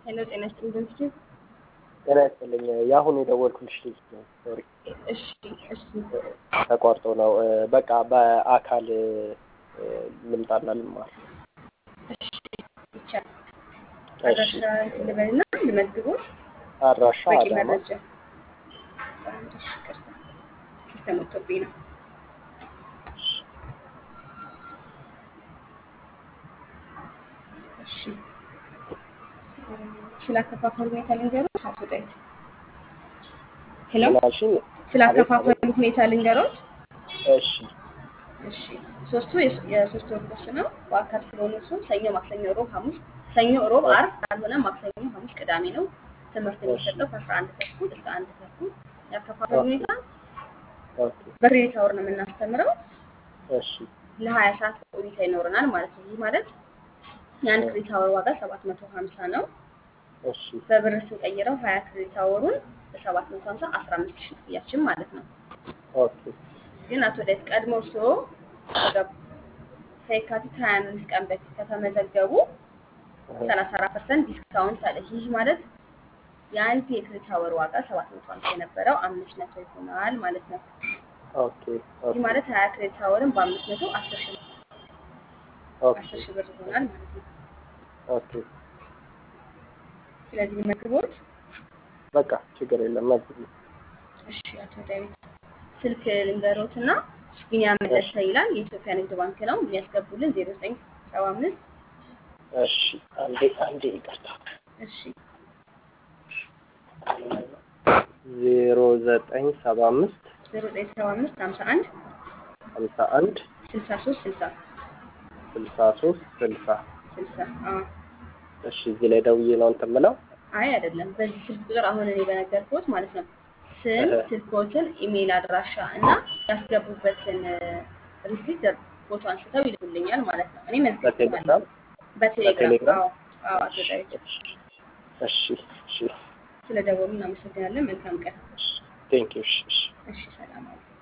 ሄሎ ጤና ይስጥልኝ ድርጅቱ ጤና ይስጥልኝ። የአሁኑ የደወልኩልሽ ልጅ ነው። ሶሪ እሺ እሺ ተቋርጦ ነው። በቃ በአካል ልምጣና ልማር። እሺ ይቻላል። አድራሻ እንትን ልበልና ልመዝግቦት አድራሻ በቂ አዳማ መረጃ አንድ እሺ ይቅርታ ሲስተም ወጥቶብኝ ነው። እሺ ስለ አከፋፈሉ ሁኔታ ልንገሮት አቶ ዳዊት። ሄሎ ምናልሽኝ? ስለ አከፋፈሉ ሁኔታ ልንገሮት። እሺ እሺ ሶስቱ የስ- የሶስት ወር ኮርስ ነው። በአካል ስለሆነ እሱ ሰኞ፣ ማክሰኞ፣ ሮብ፣ ሐሙስ ሰኞ፣ ሮብ፣ ዓርብ ካልሆነ ማክሰኞ፣ ሐሙስ፣ ቅዳሜ ነው። ትምህርት የሚሰጠው ከአስራ አንድ ተኩል እስከ አንድ ተኩል። ያከፋፈል ሁኔታ ኦኬ በክሬዲት አወር ነው የምናስተምረው። እሺ ለሀያ ሰዓት ቆይታ ይኖረናል ማለት ነው። ይህ ማለት የአንድ ክሬዲት አወር ዋጋ ሰባት መቶ ሀምሳ ነው። እሺ በብር ስንቀይረው ሀያ ክሬዲት አወሩን በሰባት መቶ ሀምሳ አስራ አምስት ሺህ ክፍያችን ማለት ነው። ኦኬ ግን አቶ ዳዊት ቀድሞ እርስዎ ከገቡ- ከየካቲት ሀያ አምስት ቀን በፊት ከተመዘገቡ ሰላሳ አራት ፐርሰንት ዲስካውንት አለ። ይህ ማለት የአንድ የክሬዲት አወር ዋጋ ሰባት መቶ ሀምሳ የነበረው አምስት መቶ ይሆናል ማለት ነው። ኦኬ ይህ ኦኬ ማለት ሀያ ክሬዲት አወርን በአምስት መቶ አስር ሺህ ኦኬ አስር ሺህ ብር ይሆናል ማለት ነው። ኦኬ ስለዚህ መግቦት በቃ ችግር የለም መዝግቢ። እሺ አቶ ዳዊት ስልክ ልንገሮት እና ቢኒያም መለሰ ይላል የኢትዮጵያ ንግድ ባንክ ነው የሚያስገቡልን ዜሮ ዘጠኝ ሰባ አምስት እሺ አንዴ አንዴ ይቅርታ እሺ ዜሮ ዘጠኝ ሰባ አምስት ዜሮ ዘጠኝ ሰባ አምስት ሀምሳ አንድ ሀምሳ አንድ ስልሳ ሶስት ስልሳ ስልሳ ሶስት ስልሳ ስልሳ አዎ እሺ እዚህ ላይ ደውዬ ነው እንትን የምለው አይ አይደለም በዚህ ስልክ ቁጥር አሁን እኔ በነገርኩት ማለት ነው ስም እህ። ስልኮትን ኢሜይል አድራሻ እና ያስገቡበትን ሪሲት ፎቶ አንስተው ይልኩልኛል ማለት ነው እኔ መዝግብ በቴሌግራም በቴሌግራም በቴሌግራም? አዎ አዎ አቶ ዳዊት እሺ እሺ ስለ ደወሉ እናመሰግናለን መልካም ቀን ቴንክ ዩ እሺ እሺ እሺ ሰላም አለ